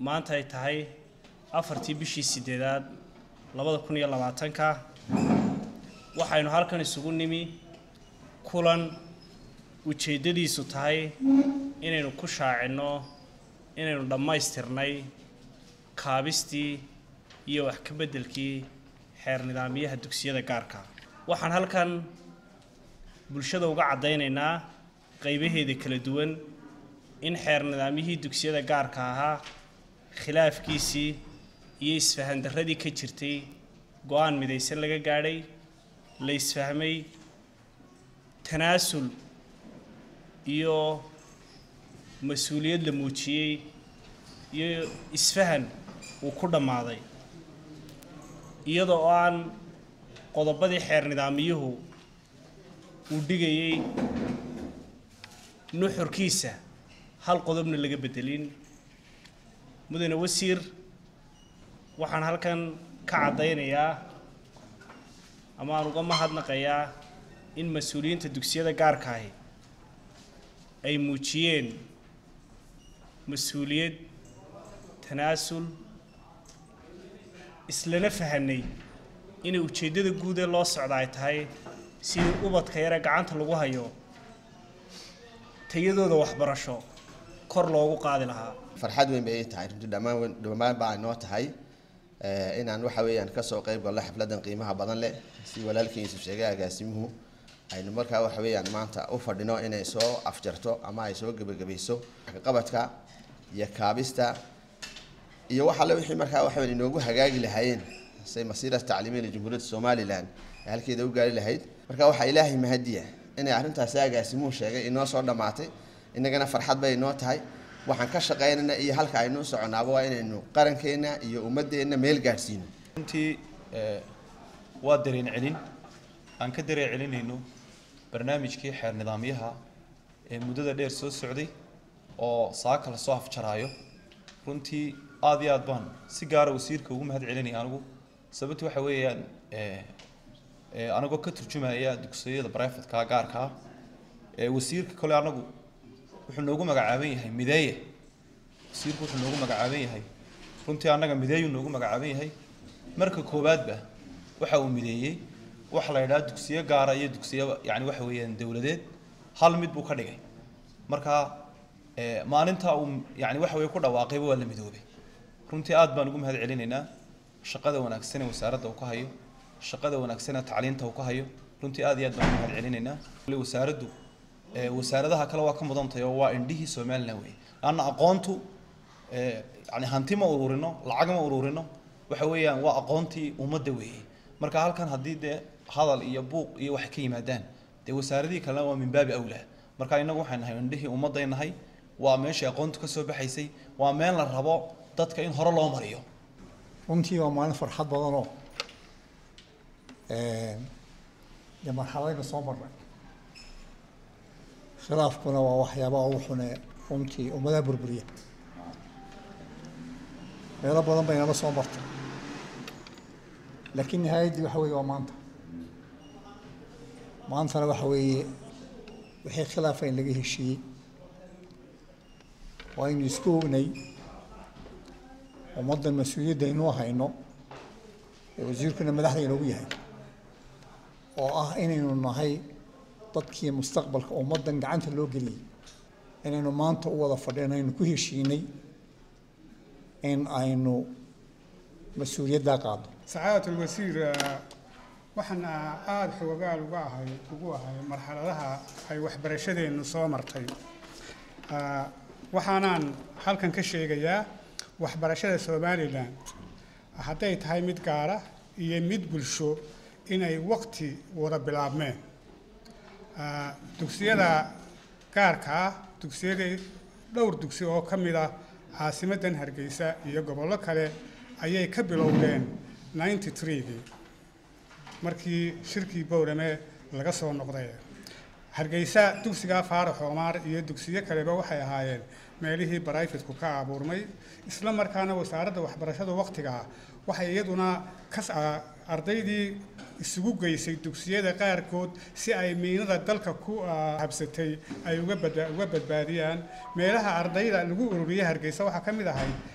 maanta ay tahay afartii bishii sideedaad labada kun iyo labaatanka waxaynu halkan isugu nimi kulan ujeeddadiisu tahay inaynu ku shaacinno inaynu dhammaystirnay kaabistii iyo wax ka beddelkii xeer nidaamyaha dugsiyada gaarka waxaan halkan bulshada uga caddaynaynaa qaybaheeda kala duwan in xeer nidaamyihii dugsiyada gaarka ahaa khilaafkiisii iyo isfahandarradii ka jirtay go-aan midaysan laga gaadhay la isfahmay tanaasul iyo mas-uuliyad la muujiyey iyo isfahan uu ku dhammaaday iyada oo aan qodobadii xeer nidaamiyuhu uu dhigayey nuxurkiisa hal qodobna laga beddelin mudane wasiir waxaan halkan ka caddaynayaa ama aan uga mahadnaqayaa in mas-uuliyiinta dugsiyada gaarka ahi ay muujiyeen mas-uuliyad tanaasul islana fahanay inay ujeeddada guud ee loo socda ay tahay sidii ubadka yare gacanta lagu hayo tayadooda waxbarasho kor loogu qaadi lahaa farxad weyn bay ii tahay runtii dhammaan dhammaan baa inoo tahay inaan waxa weeyaan kasoo qayb galno xafladan qiimaha badan leh si walaalkiisu sheegay agaasimuhu aynu markaa waxa weeyaan maanta u fadhino inay soo afjarto ama ay soo gebagabayso qabadka iyo kaabista iyo wax alle wixii markaa waxa weyn inoogu hagaagi lahaayeen say masiira tacliimiya lijumhuuriyadda somalilan ay halkeeda u gaari lahayd marka waxaa ilaahay mahadiya inay arrintaasi agaasimuhu sheegay inoo soo dhammaatay innagana farxad bay inoo tahay waxaan ka shaqaynayna iyo halka aynu u soconaaba waa inaynu qarankeena iyo ummadeenna meel gaadhsiino runtii waa dareen celin aan ka dareen celinayno barnaamijkii xeer nidaamyaha ee muddada dheer soo socday oo saaka la soo afjaraayo runtii aad iyo aad baan si gaara wasiirka ugu mahad celinaya anigu sababta waxa weeyaan anagoo ka turjumaya dugsiyada brifadka gaarka ah ee wasiirka kole anagu wuxuu noogu magacaaban yahay mideeye wasiirku wuxuu noogu magacaaban yahay runtii annaga mideeyuu noogu magacaaban yahay marka koowaadba waxa uu mideeyey waxa la yidhaha dugsiyo gaara iyo dugsiyo yani waxa weeyaan dowladeed hal mid buu ka dhigay marka maalinta uu yani waxa weye ku dhawaaqayba waa la midoobay runtii aad baan ugu mahad celinaynaa shaqada wanaagsan ee wasaaradda uu ka hayo shaqada wanaagsan ee tacliinta uu ka hayo runtii aad iyo aad baan ugu mahad celinaynaa wasaaraddu wasaaradaha kale waa ka mudan tahay oo waa indhihii somalilan wey laanna aqoontu yani hanti ma ururino lacag ma ururino waxa weeyaan waa aqoontii ummadda weeye marka halkan haddii dee hadal iyo buuq iyo waxay ka yimaadaan dee wasaaradihii kalena waa min baabi awlaa marka innagu waxay nahay indhihii ummadday nahay waa meeshii aqoontu ka soo baxaysay waa meel la rabo dadka in hore loo mariyo runtii waa maalin farxad badanoo dee marxaladayna soo marnay khilaafkuna waa waxyaabaha ugu xune runtii ummadaha burburiya meelo badan bay nala soo martay laakiin nihaayaddii waxa weeye waa maanta maantana waxa weeye wixii khilaafa in laga heshiiyey waa aynu isku ognay ummaddan mas-uuliyadda inuu hayno ee wasiirkuna madaxda inoogu yahay oo ah inaynu nahay dadkii mustaqbalka ummaddan gacanta loo geliyey inaynu maanta u wada fadhino aynu ku heshiinay in aynu mas-uuliyaddaa qaadno sacaadatu lwasiir waxaan aada xoogaal uga ahay ugu ahay marxaladaha ay waxbarashadeennu soo martay waxaanaan halkan ka sheegayaa waxbarashada somalilan hadday tahay mid gaara iyo mid bulsho inay waqti wada bilaabmeen dugsiyada gaarka ah dugsiyadii dhowr dugsi oo ka mid ah caasimaddan hargeysa iyo gobollo kale ayay ka bilowdeen ninety three-gii markii shirkii bowrame laga soo noqday hargeysa dugsiga faarax oomaar iyo dugsiyo kaleba waxay ahaayeen meelihii barayfidku ka abuurmay isla markaana wasaaradda waxbarashada waqtigaa waxay iyaduna kas ardaydii isugu geysay dugsiyada qaarkood si ay miinada dalka ku habsatay ay uga badbaadiyaan meelaha ardayda lagu ururiyay hargeysa waxaa ka mid ahay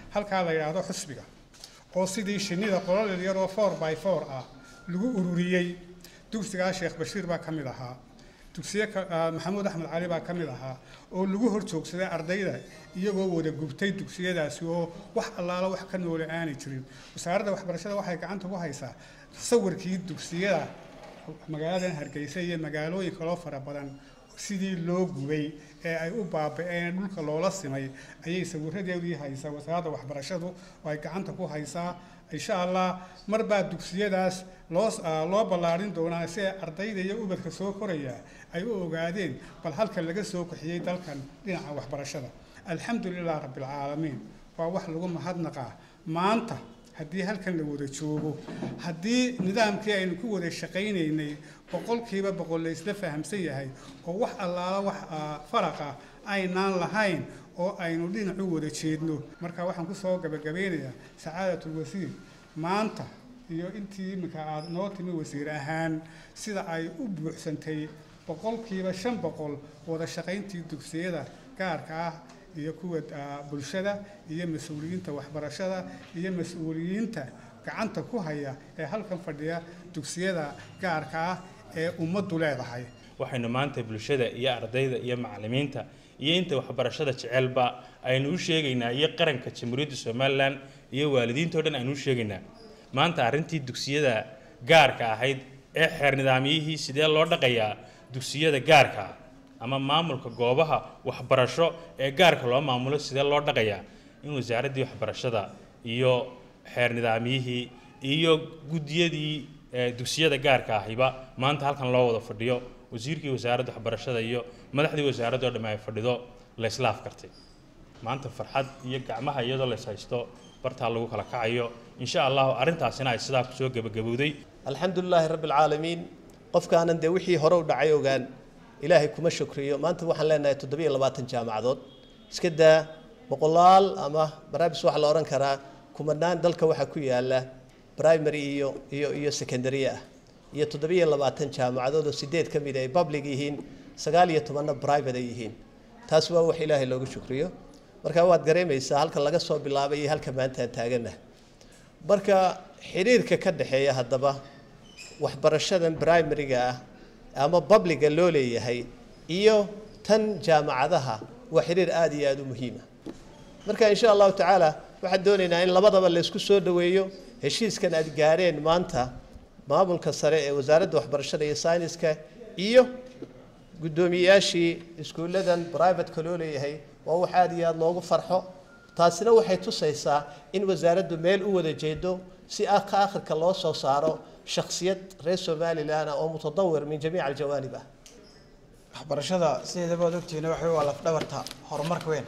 halkaa la yidhaahdo xusbiga oo sidii shinnida qololel yaroo four by four ah lagu ururiyey dugsigaa sheekh bashiir baa ka mid ahaa dugsiye maxamuud axmed cali baa ka mid ahaa oo lagu hor joogsaday ardayda iyagoo wada gubtay dugsiyadaasi oo wax allaalo wax ka noole aanay jirin wasaaradda waxbarashada waxay gacanta ku haysaa sawirkii dugsiyada magaaladan hargeysa iyo magaalooyin kaloo fara badan sidii loo gubay ee ay u baaba'een dhulka loola simay ayay sawiradeedii haysaa wasaaradda waxbarashadu oo ay gacanta ku haysaa insha allah mar baa dugsiyadaas loo loo ballaarin doonaa si ay ardayda iyo ubadka soo koraya ay u ogaadeen bal halka laga soo kaxiyey dalkan dhinaca waxbarashada alxamdu lilah rabbilcaalamiin waa wax lagu mahadnaqaa maanta haddii halkan la wada joogo haddii nidaamkii aynu ku wada shaqaynaynay boqolkiiba boqol la isla fahamsan yahay oo wax allaala wax faraqa aynaan lahayn oo aynu dhinacu wada jeedno marka waxaan kusoo gabagabeynayaa sacaadatul wasiir maanta iyo intii iminka aada noo timi wasiir ahaan sida ay u buuxsantay boqolkiiba shan boqol wada shaqayntii dugsiyada gaarka ah iyo kuwa bulshada iyo mas-uuliyiinta waxbarashada iyo mas-uuliyiinta gacanta ku haya ee halkan fadhiya dugsiyada gaarka ah ee ummaddu leedahay waxaynu maanta bulshada iyo ardayda iyo macallimiinta iyo inta waxbarashada jecelba aynu u sheegaynaa iyo qaranka jamhuuriyadda somalilan iyo waalidiintao dhan aynu u sheegaynaa maanta arrintii dugsiyada gaarka ahayd ee xeer nidaamyihii sidee loo dhaqayaa dugsiyada gaarka ah ama maamulka goobaha waxbarasho ee gaarka loo maamulo sidee loo dhaqayaa in wasaaraddii waxbarashada iyo xeer nidaamyihii iyo guddiyadii dugsiyada gaarka ahiba maanta halkan loo wada fadhiyo wasiirkii wasaaradda waxbarashada iyo madaxdii wasaaradda oo dhamme ay fadhido la islaaf kartay maanta farxad iyo gacmaha iyadoo la is haysto bartaa lagu kala kacayo insha allahu arrintaasina ay sidaa kusoo gebagabowday alxamdu lilaahi rabbi alcaalamiin qofkaanan dee wixii hore u dhacay ogaan ilaahay kuma shukriyo maanta waxaan leenahay toddobiyo labaatan jaamacadood iska daa boqolaal ama baraabis waxaa la odhan karaa kumanaan dalka waxaa ku yaala primary iyo iyo iyo secondary ah iyo toddobiyo labaatan jaamacadood oo sideed ka mid ay public yihiin sagaal iyo tobanna private ay yihiin taas waa wax ilaahay loogu shukriyo marka waad gareemaysaa halka laga soo bilaabay iyo halka maanta aan taagana marka xidhiirka ka dhexeeya haddaba waxbarashadan primary-ga ah ama publiga loo leeyahay iyo tan jaamacadaha waa xidhiir aada iyo aada u muhiima marka insha allahu tacaala waxaan doonaynaa in labadaba la isku soo dhoweeyo heshiiskan aad gaareen maanta maamulka sare ee wasaaradda waxbarashada iyo sayniska iyo guddoomiyeyaashii iskuulladan privateka loo leeyahay waa wax aada iyo aada loogu farxo taasina waxay tusaysaa in wasaaraddu meel u wada jeedo si ah ka akhirka loo soo saaro shakhsiyad reer somalilan oo mutadawir min jamiic aljawaanib ah waxbarashada sideedaba ad ogtihiin waxa waa lafdhabarta horumarka weyn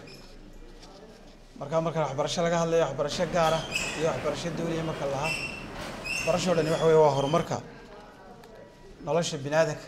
marka marka waxbarasho laga hadlayo waxbarasho gaar ah iyo waxbarasho dawliya marka lahaa waxbarashoo dhani waxa wey waa horumarka nolosha bini aadanka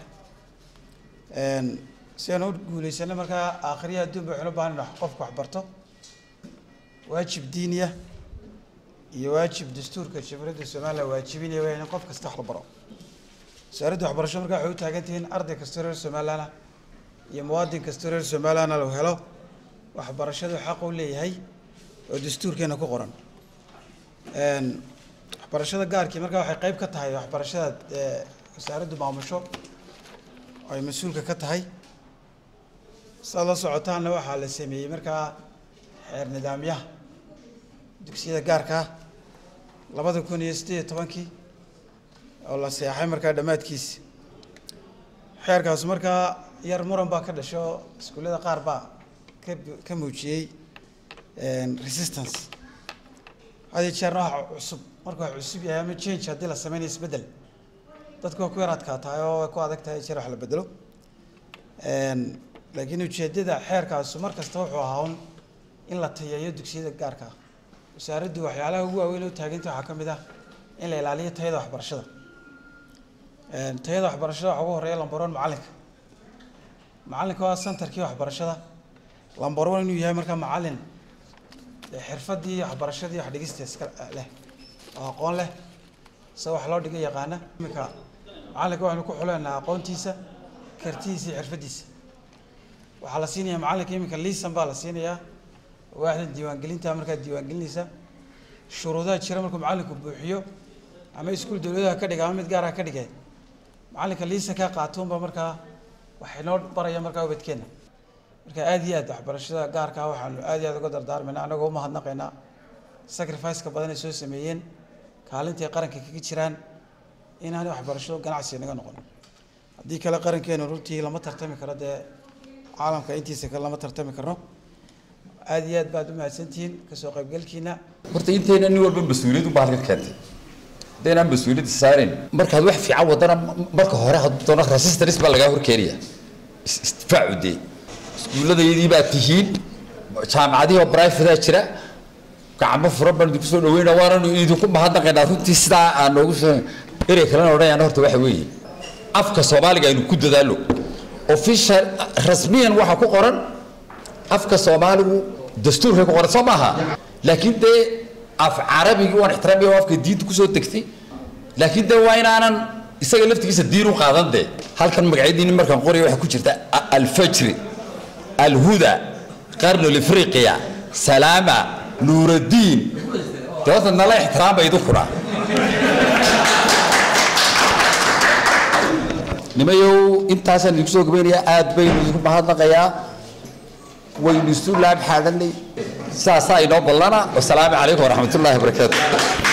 si aan u guuleysano markaa aakhiriya adduun ba waxaynu u baahan qofka waxbarto waajib diiniya iyo waajib dastuurka jamhuuriyadda somalilan waajibinaya waa in qof kasta wax la baro wasaaradda waxbarasho markaa waxay u taagan tihiin arday kastoo reer somalilanah iyo muwaadin kastoo reer somalilanah lagu helo waxbarashadu xaq u leeyahay oo dastuurkeena ku qoran waxbarashada gaarkii markaa waxay qeyb ka tahay waxbarashada wasaaraddu maamusho ay mas-uulka ka tahay saad la socotaanna waxaa la sameeyey markaa xeer nidaamyaha dugsiyada gaarka ah labada kun iyo siddeed iyo tobankii oo la seexay markaa dhammaadkiisi xeerkaas markaa yar muran baa ka dhashay oo iskuullada qaar baa ka ka muujiyey resistance had iyo jeerna waxa cusub marka wax cusub yahay ama change haddii la sameynayo isbeddel dadka waa ku yar adkaatahay oo way ku adag tahay jeer wax la bedelo laakiin ujeeddada xeerkaasu mar kasta wuxuu ahaa un in la tayeeyo dugsiyada gaarka ah wasaaraddu waxyaalaha ugu waaweyn oo taaganta waxaa ka mid ah in la ilaaliyo tayada waxbarashada tayada waxbarashada waxaa ugu horeeya lambar one macallinka macallinka waa centerkii waxbarashada lambar one inuu yahay markaa macallin xirfadii waxbarashadii wax dhigista iska leh oo aqoon leh se wax loo dhiga yaqaana iminka macallinka waxaynu ku xuleynaa aqoontiisa kartidiisa iyo xirfadiisa waxaa la siinayaa macallinka iminka liisan baa la siinayaa waaxda diiwaangelinta markaa diiwaangelinaysa shuruudaha jira markuu macallinku buuxiyo ama iskuul dowladaha ka dhiga ama mid gaar ah ka dhigay macallinka liisa kaa qaatoonba markaa waxay noo baraya markaa ubadkeenna marka aad iyo aad waxbarashada gaarka ah waxaanu aad iyo aad uga dardaarmaynaa annagoo umahadnaqaynaa sacrifice-ka badan ay soo sameeyeen kaalintii qaranka kaga jiraan inaanay waxbarashado ganacsi naga noqon haddii kale qarankeenu runtii lama tartami karo dee caalamka intiisa kale lama tartami karno aad iyo aad baad u mahadsantihiin kasoo qaybgalkiina horta intayna nin walba mas-uuliyad u baalka keentay haddaynaan mas-uuliyadda saarayn markaad wax fiican wadana marka hore hadduu doono resistance baa lagaa horkeenaya is- isdifaacu dee iskuulladayadii baa tihiin jaamacadihii oo brifada jira gacmo furan baan idinku soo dhaweyna waananu idinku mahadnaqaynaa runtii sidaa aan noogu soo erey kalena odhanayana horta waxa weeye afka soomaaliga aynu ku dadaalo official rasmiyan waxaa ku qoran afka soomaaligu dastuurkay ku qoran soo maaha laakiin dee af carabigii waan ixtiraamaya oo afka diinta kusoo degtay laakiin dee waa inaanan isaga laftigiisa diin u qaadan dee halkan magacyadiini markaan qoraya waxaa ku jirta a- alfajri alhuda qarnu lifriqiya salaama nuuraddiin dee horta nala ixtiraamba idinkuna nimayow intaasaan idinku soo gabaynayaa aad baynu idinku mahadnaqayaa waynu isu laab xaadanay saasaa inoo ballana wasalaamu calaykum waraxmatullaahi wabarakaatu